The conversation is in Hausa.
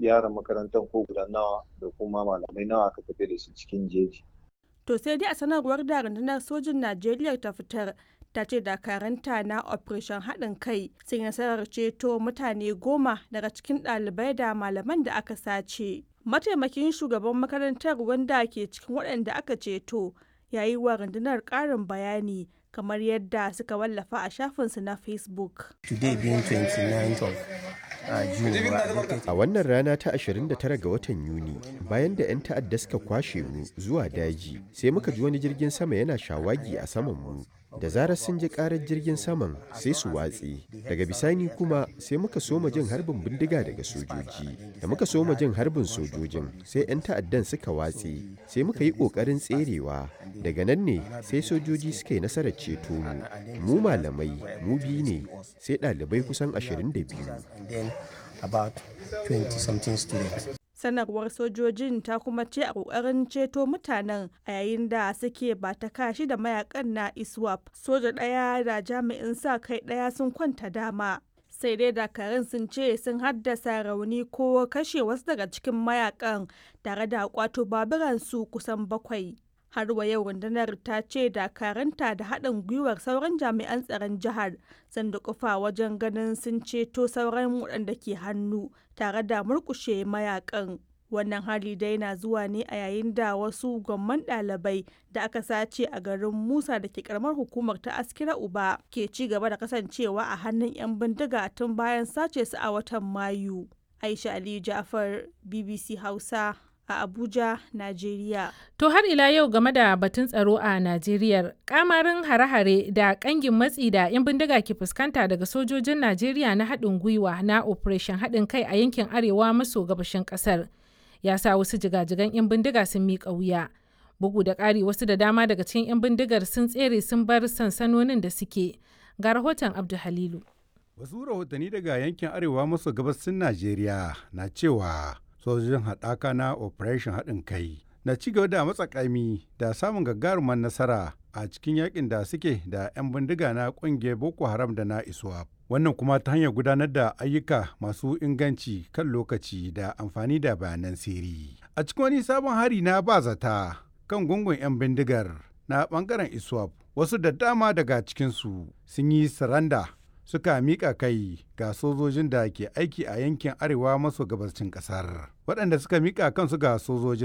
yaran makarantar ko guda nawa da kuma malamai nawa aka tafi da su cikin jeji. To sai dai a sanarwar da rundunar sojin Najeriya ta fitar ta ce dakaranta na operation haɗin kai sun nasarar ceto mutane goma daga cikin ɗalibai da malaman da aka sace. Mataimakin shugaban makarantar wanda ke cikin waɗanda aka ceto ya yi wa rundunar ƙarin bayani kamar yadda suka wallafa a shafinsu na Facebook. Today being 29th of A wannan rana ta 29 ga watan Yuni, bayan da 'yan ta'adda suka kwashe mu zuwa daji, sai muka ji wani jirgin sama yana shawagi a saman mu. Da zarar sun ji karar jirgin saman sai su watse. Daga bisani kuma sai muka soma jin harbin bindiga daga sojoji. Da muka soma jin harbin sojojin sai 'yan ta'addan suka watse. Sai muka yi ƙoƙarin tserewa. Daga nan ne sai sojoji suka yi nasarar ceto mu. Mu malamai, mu biyu ne, sai ɗalibai kusan 22. about 20 something students. sanarwar sojojin ta kuma ce a kokarin ceto mutanen a yayin da suke ba ta kashi da mayakan na iswap soja ɗaya da jami'in sa kai ɗaya sun kwanta dama sai dai dakarun sun ce sun haddasa rauni ko kashe wasu daga cikin mayakan tare da kwato baburansu kusan bakwai har wa yau rundunar ta ce dakaranta da haɗin gwiwar sauran jami'an tsaron jihar sun dukufa wajen ganin sun ceto sauran waɗanda ke hannu tare da murkushe mayakan wannan hali dai na zuwa ne a yayin da wasu gwamman ɗalibai da aka sace a garin musa da ke karamar hukumar ta askira uba ke ci gaba da kasancewa a hannun 'yan bindiga tun bayan sace su a watan mayu aisha aliyu jafar bbc hausa a Abuja, Najeriya. To har ila yau game da batun tsaro a Najeriya, kamarin hare-hare da kangin matsi da 'yan bindiga ke fuskanta daga sojojin Najeriya na haɗin gwiwa na Operation haɗin kai a yankin arewa maso gabashin ƙasar. Ya sa wasu jigajigan 'yan bindiga sun miƙa wuya. Bugu da ƙari wasu da dama daga cikin 'yan bindigar sun tsere sun bar sansanonin da suke. Ga rahoton Abdu Halilu. Wasu rahotanni daga yankin arewa maso gabasin Najeriya na cewa sojojin haɗaka na operation haɗin kai na ci gaba da matsakami da samun gagarumar nasara a cikin yakin da suke da 'yan bindiga na ƙungiyar boko haram da na iswap wannan kuma ta hanyar gudanar da ayyuka masu inganci kan lokaci da amfani da bayanan sirri a cikin wani sabon hari na ba zata kan gungun 'yan bindigar na bangaren iswap wasu da dama daga cikinsu sun yi saranda suka miƙa kai ga sojojin da ke aiki a yankin arewa maso gabashin ƙasar waɗanda suka miƙa kansu ga sojojin